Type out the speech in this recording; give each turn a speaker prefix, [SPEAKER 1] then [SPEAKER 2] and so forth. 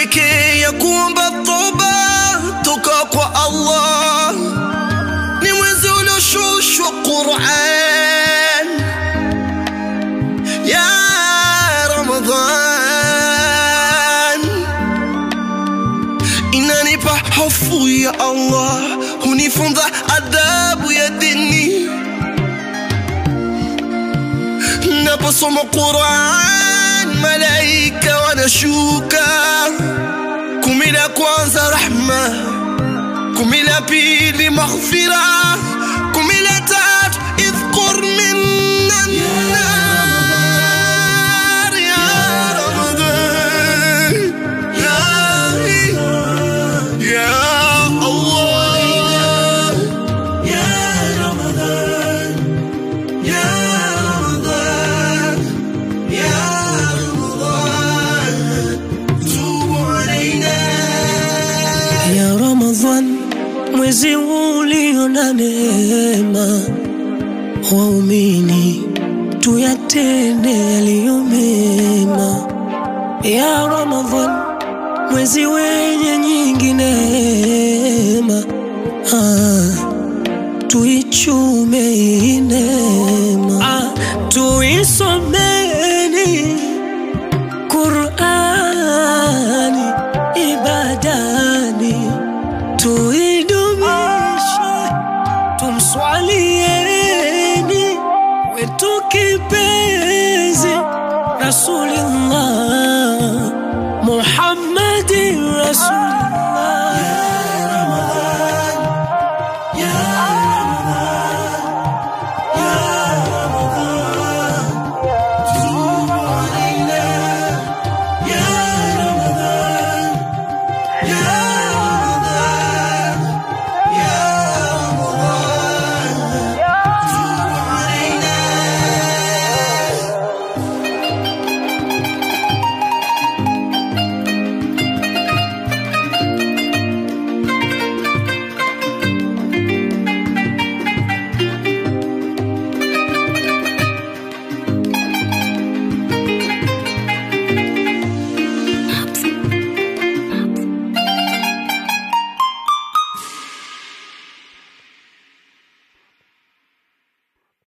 [SPEAKER 1] pekee ya kuomba toba toka kwa Allah, ni mwezi ulioshushwa Qur'an ya Ramadhan, inanipa hofu ya Allah, hunifunza adabu ya dini naposoma Qur'an, malaika wanashuka. Kumi la kwanza rahma, kumi la pili maghfira, kumi la tatu idhkur minna nar ya Ramadan ya, ya Allah ya Ramadan ya Ramadan ya Ramadan tubu alaina
[SPEAKER 2] ya Ramadhan, mwezi ulio na neema, waumini tuyatende yaliyo mema. Ya Ramadhan, mwezi wenye nyingi neema, ah, tuichume hii neema, ah, tuisomeni Qurani ibadani, tuidumishe, tumswalieni wetu kipenzi Rasulillah Muhammadi Rasul